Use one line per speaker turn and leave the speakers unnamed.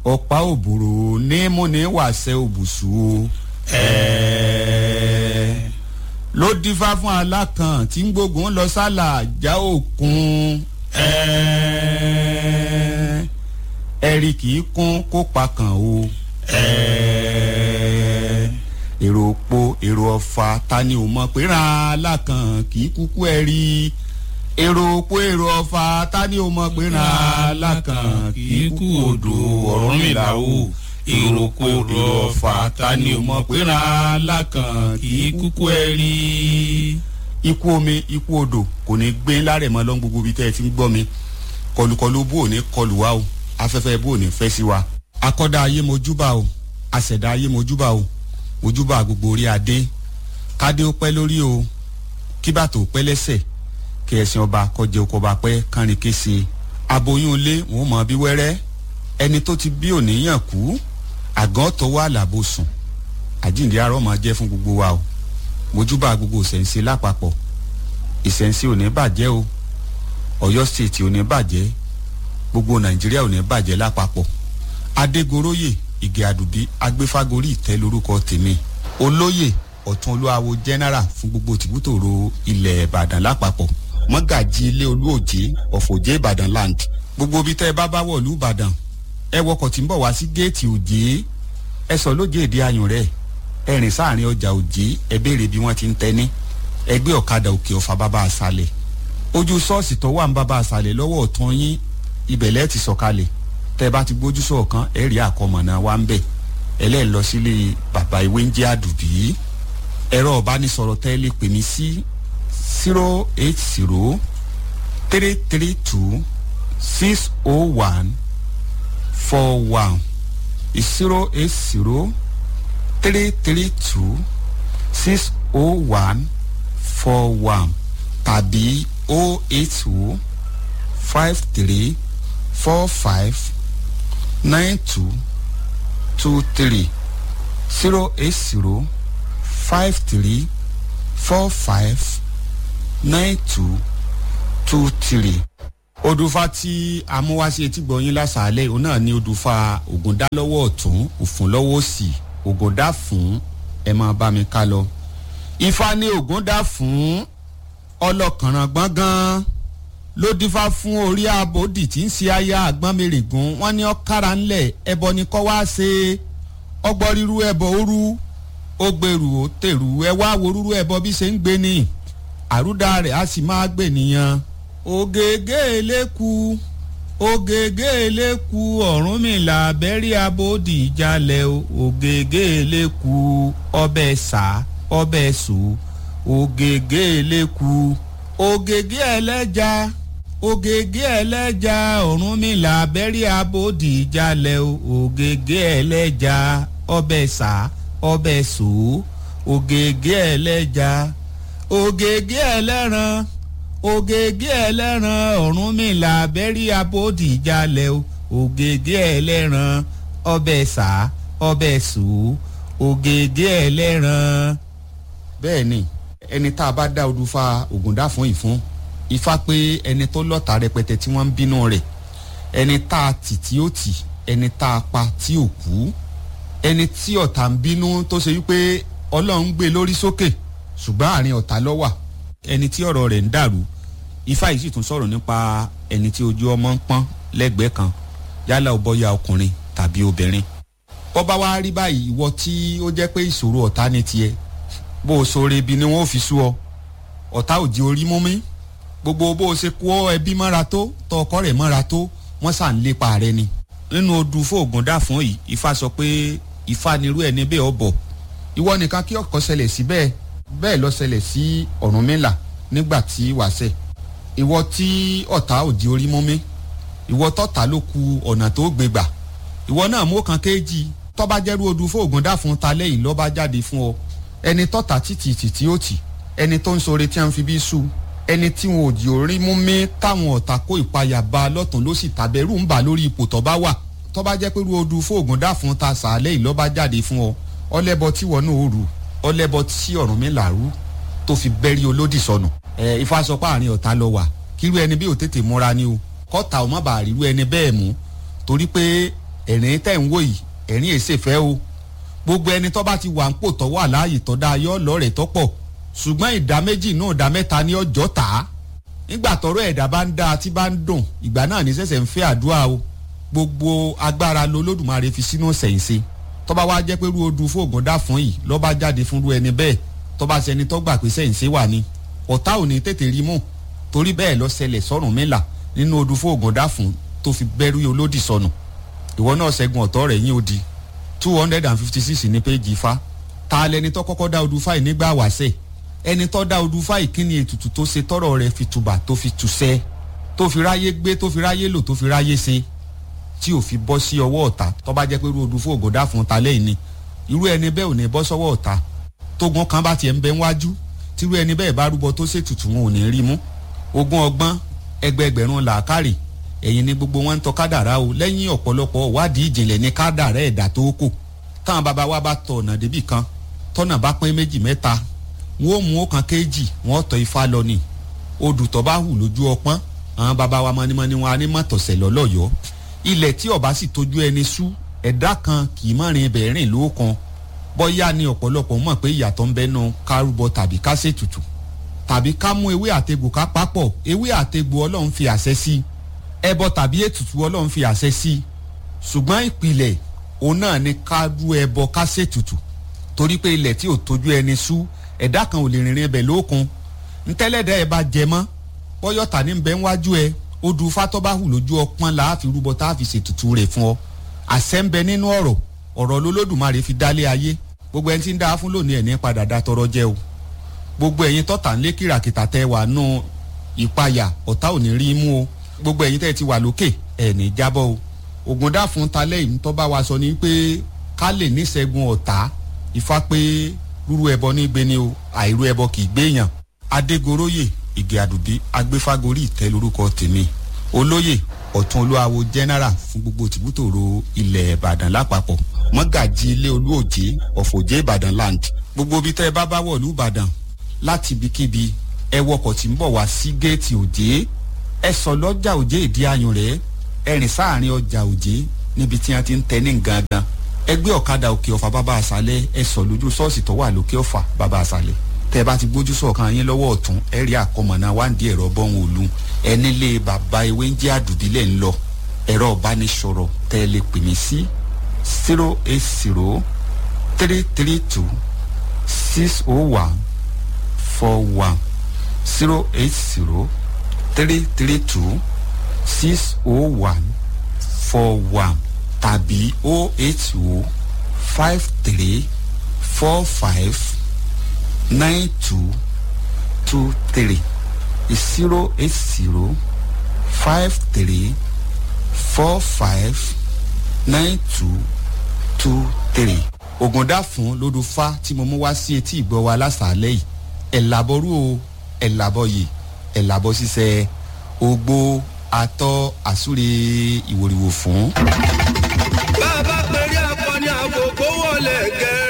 ọ̀pá òbúrò ní múni wàṣẹ òbùsù o ẹ̀ẹ́ ló dífá fún alákan tí ń gbógun lọ sálà já òkun ẹ̀ẹ́ ẹ̀rí kì í kún kó pa kàn o ẹ̀ẹ́ èrò òpó èrò ọ̀fà ta ni ò mọ̀ pé ra alákan kì í kúkú ẹ̀rí èrò òpó èrò ọ̀fà ta ni ò mọ̀ pé ra alákan kì í kú odò Ọ̀rúnmìlà o èrò òpó èrò ọ̀fà ta ni ò mọ̀ pé ra alákan kì í kúkú ẹ̀rí. ikú omi ikú odò kò ní gbé lárẹ̀ mọ́ lọ́n gbogbo ibi tẹ́ ẹ ti ń gbọ́ mi kọlùkọlù bó ò ní kọlù wa o afẹ́fẹ́ bó ò ní fẹ́ sí wa. akọ́dá ayé mojúbà o àṣẹ̀dá ayé mojúbà o mojúbà gbogbo orí adé kádé ó pẹ́ lórí o kí bàtò pẹ́ lẹ́sẹ̀ kí ẹ̀sìn ọba kọjẹ oko ọba pẹ́ kánrin kése aboyún ilé wọn mọ bí wẹ́rẹ́ ẹni tó ti bí òníyàn kú àgàn tó wà lábò sùn àjíǹde arọ́ máa jẹ́ fún gbogbo wa o mojúbà gbogbo ìṣẹ̀ǹsẹ̀ lápapọ̀ ìṣẹ̀ǹsẹ̀ ò ní bàjẹ́ o ọ̀yọ́ state ò ní bàjẹ́ gbogbo nàìjíríà ò ní bàjẹ́ lápapọ̀ adégoróyè ìgè àdùbí agbéfágorí ìtẹ́ lórúkọ tèmi olóyè ọ̀tún olúwawo general fún gbogbo tìbútòrò ilẹ̀ ìbàdàn lápapọ̀ mọ́gàjì ilé olúòjé ọ̀fọ̀jẹ́ ìbàdàn land gbogbo ibi tẹ́ ẹ bá bá wọ̀lú ìbàdàn ẹ wọkọ̀ tí ń bọ̀ wá sí géètì òjé ẹ sọ lójé èdè ayùn rẹ̀ ẹ rìn sáàrin ọjà òjé ẹ béèrè bí wọ́n ti ń tẹ́ ní ẹgbẹ́ ọ̀kadà òkè ọ̀fà bàbá àṣàlẹ̀ ojú ṣọ́ọ̀ṣì tó wà ń bàbá àṣàlẹ̀ lọ́wọ́ ọ̀tún yín ibẹ̀ lẹ́ẹ̀ ti sọ̀kalẹ̀ tẹ́ bá ti gbójú sọ̀kan ẹ̀ rí àkọmọ̀nà wa ń bẹ̀ ẹlẹ́ẹ̀ lọ sílé bàbá ìwé ń jẹ́ àdùbí ẹ̀rọ ọ̀bánisọ̀rọ̀ tẹ́ lè pè mí sí zero eight zero three three two six oh one four one zero eight zero three three two six oh one four one tàbí oh eight oh five three four five nine two two three zero eight zero five three four five nine two two three. odùfà tí amúwáṣe etí gbọ̀nyìn lásàálẹ̀ òun náà ni odùfà ògùndá lọ́wọ́ ọ̀tún òfun lọ́wọ́ òsì ògùndá fún ẹ máa bá mi ká lọ. ifá ní ògùndá fún ọlọ́kànràn gbọ̀ngàn ló dífá fún orí abòdì tí ń ṣe aya àgbọ̀nmẹ̀rẹ̀gùn wọ́n ní ọ̀kára ńlẹ̀ ẹbọ ni kọ́ wá ṣe ọgbọ́n ríru ẹbọ òru ó gbèrú ó tèrú ẹ wá wo rúrú ẹbọ bí ṣe ń gbé ni àrúdà rẹ̀ á sì máa gbè nìyẹn. ògègé eléku ògègé eléku Ọ̀rúnmìlà bẹ́rí abòdì ìjàlẹ̀ ògègé eléku ọbẹ̀ sá ọbẹ̀ sò ògègé eléku ògègé ẹlẹ́ja ògègé ẹlẹ́ja Ọ̀rúnmìlà bẹ́rí abòdì ìjàlẹ̀ ògègé ẹlẹ́ja ọbẹ̀ sá ọbẹ̀ sò ògègé ẹlẹ́ja ògègé ẹlẹ́ran ògègé ẹlẹ́ran Ọ̀rúnmìlà bẹ́rí abòdì ìjàlẹ̀ ògègé ẹlẹ́ran ọbẹ̀ sá ọbẹ̀ sò ògègé ẹlẹ́ran. bẹ́ẹ̀ ni ẹni tá a bá dá odùfà ògùndá fún ìfún ifá pé ẹni tó lọ́ta rẹpẹtẹ tí wọ́n ń bínú rẹ̀ ẹni tá a tì tí ó tì ẹni tá a pa tí ò kú ẹni tí ọ̀tá ń bínú tó ṣe wípé ọlọ́run gbé lórí sókè ṣùgbọ́n àárín ọ̀tá ló wà ẹni tí ọ̀rọ̀ rẹ̀ ń dàrú ifá yìí sì tún sọ̀rọ̀ nípa ẹni tí ojú ọmọ ń pọ́n lẹ́gbẹ̀ẹ́ kan yálà ó bọ́yá ọkùnrin tàbí obìnrin bọ́ bá wá rí báyìí ìwọ tí ó jẹ́ pé ìṣòro ọ̀tá ni tiẹ̀ bó o sọ̀rọ̀ ibi ni wọ́n fi sú ọ ọ̀tá ò di orí mú mi gbogbo bó o ṣe kó ẹbí mọ́ra tó tọ ọkọ rẹ̀ mọ́ra tó wọ́n sà ń lépa rẹ ni nínú odù fóògùn dà fún yìí ifá sọ pé ifá nirú ẹni bẹ́ẹ̀ ọ bọ̀ ìwọ nìkan kí ọkọ ṣẹlẹ̀ sí bẹ́ẹ̀ bẹ́ẹ̀ lọ ṣẹlẹ̀ sí Ọ̀rúnmìlà nígbà tí wàṣẹ ìwọ tí ọ̀tá ò di orí mú mi ìwọ tọ́ta ló ku ọ̀nà tó gbé gbà ìwọ náà mú kan kéjì tọ́ba jẹ́rú odù fóògùn dà fún ta lẹ́yìn lọ́ba jáde fún ọ ẹni tọ́ta títì títí ó tì ẹni tó ń sọre tí a ń fi bí sùn ẹni tí wọn ò di orí mú mi táwọn ọ̀tá kó ìpayà bá lọ́tún ló sì tàbẹ̀rù ń bà lórí ipò tọ́ba wà tọ́ba jẹ́ pé ru odù fóògùn dà fún ta sàálẹ̀ ìlọ́ba jáde fún ọ ọlẹ́bọ tí wọn náà ó rù ọlẹ́bọ tí Ọ̀rúnmìlà rú tó fi bẹ́rí olódì sọnù ẹ ifá sọ pé àárín ọ̀tá lọ wà kírú ẹni bí ò tètè múra ni o kọ́ta ò má bàa ríru ẹni bẹ́ẹ̀ mú torí pé ẹ̀rín tẹ̀ ń wò yìí ẹ̀rín èsè fẹ́ o gbogbo ẹni tó bá ti wà ń pò tọ́ wà láàyè tó dáa yọ lọ́rẹ̀ tó pọ̀ ṣùgbọ́n ìdá méjì náà ìdá mẹ́ta ní ọjọ́ tà á nígbà tọrọ ẹ̀dá bá ń dáa tí bá ń dùn ìgbà náà ní sẹ̀sẹ̀ ń fẹ́ àdúrà o gbogbo agbára lolódùmarè fi sínú sẹ̀yìnsẹ́ tó bá wá jẹ́ pé rú odù fóògùn dá fún yìí lọ́ bá jáde fún rú ẹni bẹ́ẹ̀ tó bá ṣẹni tó gbà pé sẹ̀yìnsẹ́ wà ní ọ̀tá ò ní tètè rí mú torí bẹ́ẹ̀ lọ ṣẹlẹ̀ sọ́rùn mẹ́la nínú odù fóògùn dá fún tó fi bẹ́rù olódì sọnù ìwọ náà ṣẹ́gun ọ̀tọ́ rẹ̀ yín odi two hundred and fifty six ní péjì ifá ta lẹni tó kọ́kọ́ dá odù fáì nígbà wàṣẹ ẹni tó dá odù fáì kí ni ètùtù tó ṣe tọrọ rẹ̀ fi tùbà tó fi tùṣẹ́ tó fi ráyé gbé tó fi ráyé lò tó fi ráyé ṣe tí ò fi bọ́ sí ọwọ́ ọ̀tá tó bá jẹ́ pé irú odù fóògùn dá fún ta lẹ́yìn ni irú ẹni bẹ́ẹ̀ ò ní bọ́ sọ́wọ́ ọ̀tá tógun kan bá tiẹ̀ ń bẹ wájú tírú ẹni bẹ́ẹ̀ bá rúbọ tó ṣètùtù wọn ò ní rí mú ogún ọgbọ́n ẹgbẹẹgbẹ̀rún làákàrè ẹ̀yin ni gbogbo wọn ń tọ́ kádàrá o lẹ́yìn ọ̀pọ̀lọpọ̀ wádìí ìjìnlẹ̀ ní kádàrá ẹ̀dá tó kù táwọn bàbá wa bá tọ ọ̀nà débì kan tọ́nà bá pín méjì mẹ́ta wọn ò mú ọ̀kan kéjì wọn tọ ifá lọ ni odù tó bá hù lójú ọpọ́n àwọn bàbá wa mọ́nímọ́ní wọn á ní mọ̀tọ̀sẹ̀ lọ́lọ́yọ̀ọ́ ilẹ̀ tí ọba sì tójú ẹni sú ẹ̀dá kan kì í mọ̀rin ibẹ̀ rìn lóòkan bọ́yá ni ọ̀pọ̀lọpọ̀ mọ̀ pé ìyàtọ̀ ń bẹ́nu kárúbọ tàbí kásètùtù tàbí ká mú ewé àtegbò ká papọ̀ ewé àtegbò ọlọ́run fi àṣẹ sí ẹbọ tàbí ètùtù ọlọ́run fi àṣẹ sí ṣùgbọ́n ìpìlẹ̀ òun náà ni ká rú ẹbọ ká ṣètùtù torí pé ilẹ̀ tí ò tójú ẹni sú ẹ̀dá kan ò lè rìnrìn ẹbẹ̀ lókun ntẹ́lẹ̀dá ẹ bá jẹ mọ́ bọ́yọ̀tà ní bẹ́ẹ̀ wájú ẹ ó du fatọ́ bá hù lójú ọpọ́n là á fi rúbọ tá a fi ṣètùtù rẹ̀ fún ọ àṣẹ ń bẹ nínú ọ̀rọ̀ ọ̀rọ̀ lolódùmarè fi dálé ayé gbogbo ẹni tí ń dá fún lónìí ẹ̀ ní padà dá tọrọ jẹ o gbogbo ẹ̀yin tọ́ta ń lé kìràkìtà tẹ wà nù ìpayà ọ̀tá ò ní rí mú o gbogbo ẹ̀yin tẹ́ ti wà lókè ẹ̀ ní jábọ́ o ògùn dá fún talẹ́ yìí tó bá wa sọ ni pé ká lè níṣẹ́gun ọ̀tá ifá pé rúrú ẹbọ ní gbé ni o àìrú ẹbọ kì í gbéyàn adégoróyè ìgè àdùbí agbéfágorí ìtẹ́ lórúkọ tèmi olóyè ọ̀tún olúwawo general fún gbogbo tìbútòrò ilẹ̀ ìbàdàn lápapọ̀ mọ́gàjì ilé olúòjé ọ̀fọ̀jẹ́ ìbàdàn land gbogbo ibi tẹ́ ẹ bá bá wọ̀lú ìbàdàn láti ibikíbi ẹ wọkọ̀ tí ń bọ̀ wá sí géètì òjé ẹ sọ lọ́jà òjé ìdí ayùn rẹ̀ ẹ rìn sáàrin ọjà òjé níbi tí wọ́n ti ń tẹ ní gangan ẹ gbé ọ̀kadà òkè ọ̀fà bàbá àṣálẹ̀ ẹ sọ lójú ṣọ́ọ̀ṣì tó wà lókè ọ̀fà bàbá àṣálẹ̀ tẹ́ ẹ bá ti gbójú sọ̀kan yín lọ́wọ́ ọ̀tún ẹ rí àkọmọ̀nà wáǹdí ẹ̀rọ bọ́hùn òlu ẹ nílé bàbá ewé ń jẹ́ àdùdílẹ̀ ń lọ ẹ̀rọ ìbánisọ̀rọ̀ tẹ́ ẹ lè pè mí sí zero eight zero three three two six oh one four one zero eight zero three three two six oh one four one tàbí oh eight oh five three four five nine two two three zero eight zero five three four five nine two two three. ògùndà fún lódùfá tí mo mú wá sí etí ìgbọ́ wa lásàálẹ̀ yìí ẹ̀ làbọ̀rú o ẹ̀ làbọ̀ yìí ẹ̀ làbọ̀ ṣiṣẹ́ ogbó atọ́ àsúre ìwòrìwò fún.
bá a bá pèrè akọni àkókò wọlé gẹ